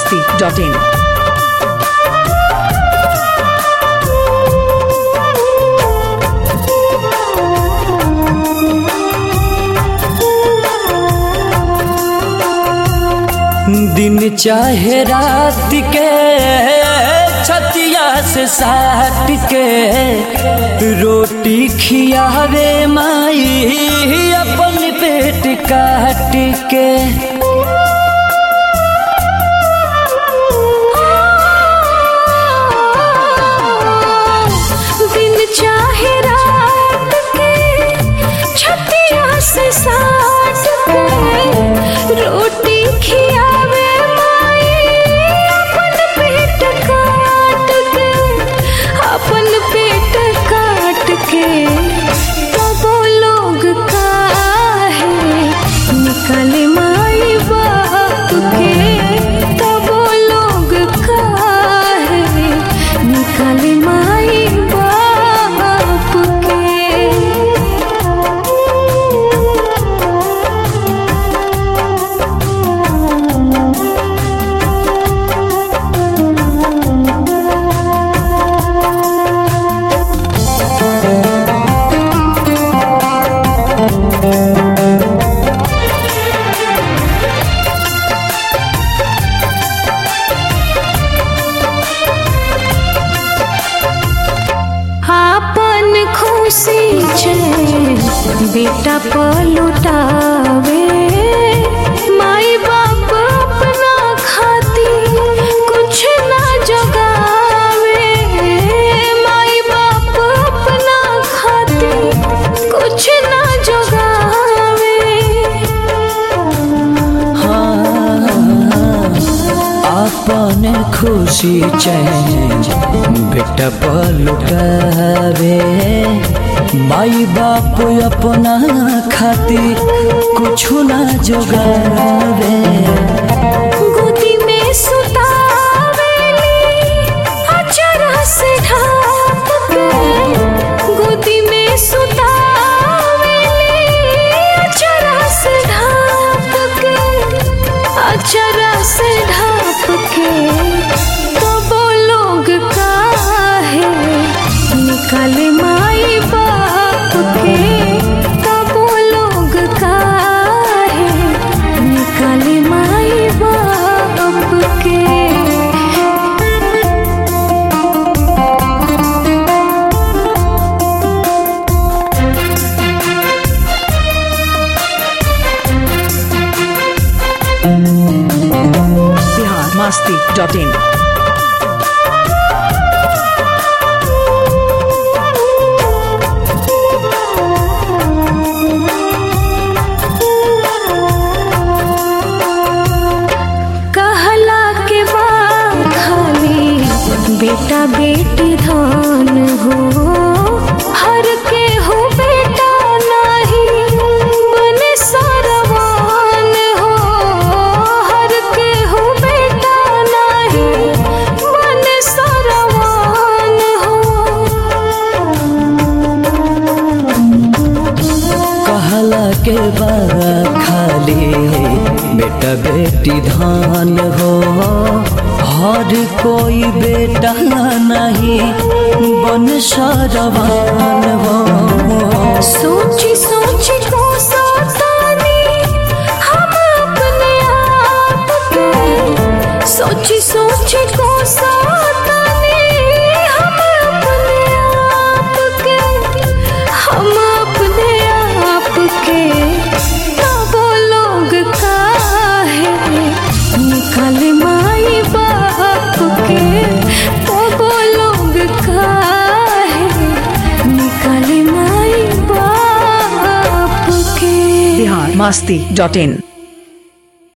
masti.in. दिन चाहे रात के छतिया से साट के रोटी खियावे माई अपन पेट काट के दिन चाहे रात के छतिया से साट के रोटी खियावे माई अपन पेट काट के अपन पेट काट के तबो लोग काहे निकले माई बाप के तबो लोग काहे निकले माई बाप के आपन खुशी छे बेटा पलुटावे माई बाप अपना खाती कुछ ना जगावे माई बाप अपना खाती कुछ ना जगावे अपन खुशी चैन बेटा पलुटावे माई बाप अपना खातिर कुछु ना जोगावे गोदी में सुतावेली अचरा से ढाप के गोदी में सुतावेली अचरा से ढाप के अचरा से ढाप के तो वो लोग काहे निकले माई बाप के तब वो लोग काहे निकले माई बाप के Bihar masti.in. कहला के बाद खाली बेटा बेटी धान हो हर के हो बेटा नहीं बने सरवान हो हर के हो बेटा नहीं बने सरवान हो कहला के बा खाली बेटा बेटी धान हो हर कोई बेटा नहीं बन सरवान हो सोची सोची को सतानी हम अपने आप के सोची सोची को सतानी हम अपने आप के हम अपने आप के तब लोग काहे निकल माई बाप के तब लोग काहे निकल माई बाप के Bihar masti.in.